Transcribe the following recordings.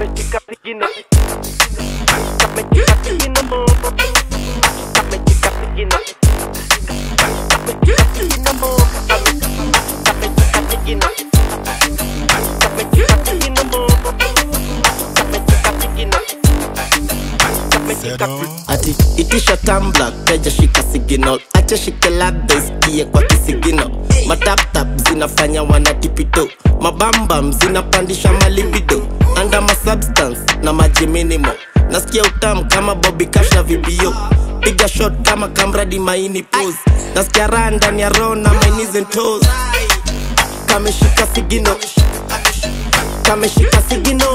kameshika sigino kameshika sigino kameshika sigino kameshika sigino kameshika sigino kameshika sigino kameshika sigino kameshika sigino ati itisha tambla keja shika signal acha shike labda isikie kwa kisigino mataptap zinafanya wanatipito mabambam zinapandisha malibido anda masubstance na maji minimo nasikia utamu kama bobi cash na vibio piga shot kama kamradi maini pose nasikia raha ndani ya roho na my knees and toes kameshika sigino kameshika sigino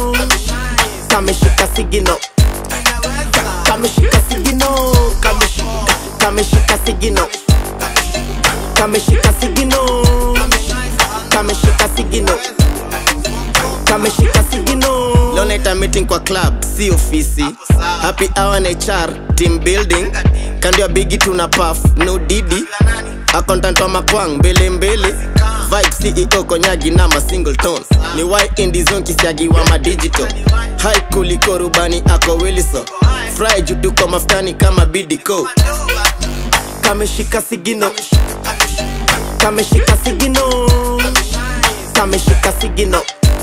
kameshika sigino kameshika sigino kameshika kameshika sigino kameshika sigino kameshika sigino kameshika sigino leo naita meeting kwa club si ofisi happy hour na hr team building kando ya bigi tuna puff no didi accountant wa makwang mbele mbele vibe ceo konyagi na ma single tone ni y indizon kisiagi wa madigital hai kuliko rubani ako wilison fry jutuko maftani kama bidco kameshika sigino kameshika sigino kameshika sigino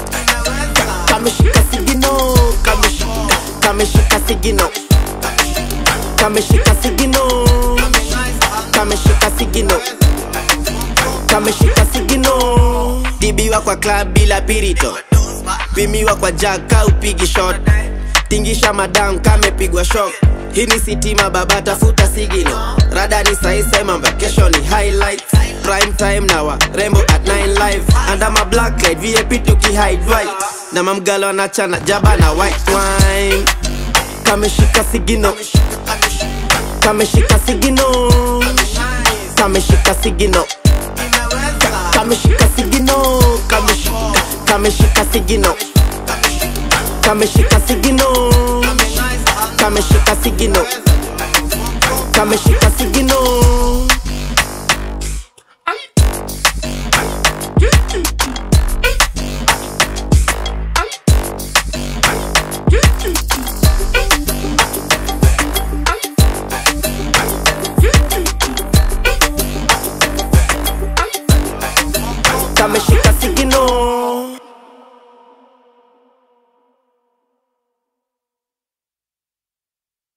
kameshika sigino kameshika kameshika sigino kameshika sigino kameshika sigino kameshika sigino dibiwa kwa club bila pirito pimiwa kwa jaka upigi shot tingisha madam kamepigwa shok hii ni sitima baba tafuta sigino rada ni saisa mambo kesho ni highlight prime time na wa rembo at 9 live anda ma black light vip tukihide white na mamgalo anachana jaba na white wine kameshika sigino kameshika sigino kameshika sigino kameshika sigino kameshika kameshika sigino kameshika sigino kameshika sigino kameshika sigino